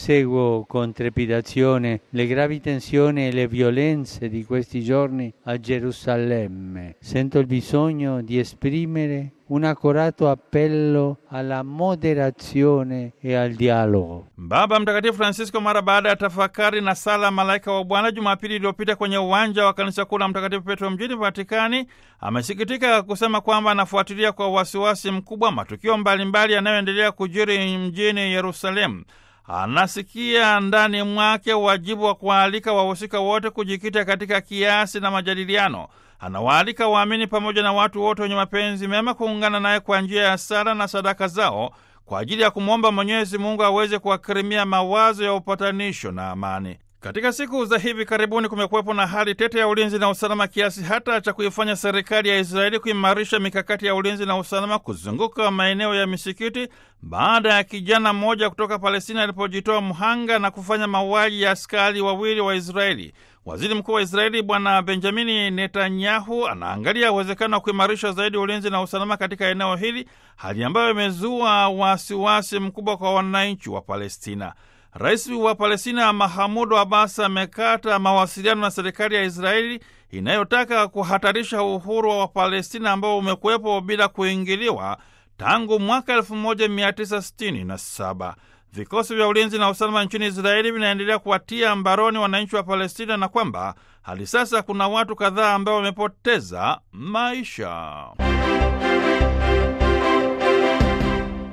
seguo con trepidazione le gravi tensioni e le violenze di questi giorni a Gerusalemme. Sento il bisogno di esprimere un accorato appello alla moderazione e al dialogo. Baba Mtakatifu Francisco mara baada ya tafakari na sala malaika wa Bwana Jumapili iliyopita kwenye uwanja wa kanisa kuu la Mtakatifu Petro mjini Vatikani amesikitika kusema kwamba anafuatilia kwa wasiwasi mkubwa matukio mbalimbali yanayoendelea kujiri mjini Yerusalemu. Anasikia ndani mwake wajibu wa kuwaalika wahusika wote kujikita katika kiasi na majadiliano. Anawaalika waamini pamoja na watu wote wenye mapenzi mema kuungana naye kwa njia ya sala na sadaka zao kwa ajili ya kumwomba Mwenyezi Mungu aweze kuwakirimia mawazo ya upatanisho na amani. Katika siku za hivi karibuni kumekuwepo na hali tete ya ulinzi na usalama kiasi hata cha kuifanya serikali ya Israeli kuimarisha mikakati ya ulinzi na usalama kuzunguka maeneo ya misikiti baada ya kijana mmoja kutoka Palestina alipojitoa mhanga na kufanya mauaji ya askari wawili wa Israeli. Waziri Mkuu wa Israeli Bwana Benjamini Netanyahu anaangalia uwezekano wa kuimarisha zaidi ulinzi na usalama katika eneo hili, hali ambayo imezua wasiwasi mkubwa kwa wananchi wa Palestina. Rais wa Palestina Mahamudu Abbas amekata mawasiliano na serikali ya Israeli inayotaka kuhatarisha uhuru wa Palestina ambao umekuwepo bila kuingiliwa tangu mwaka 1967. Vikosi vya ulinzi na usalama nchini Israeli vinaendelea kuwatia mbaroni wananchi wa Palestina na kwamba hadi sasa kuna watu kadhaa ambao wamepoteza maisha.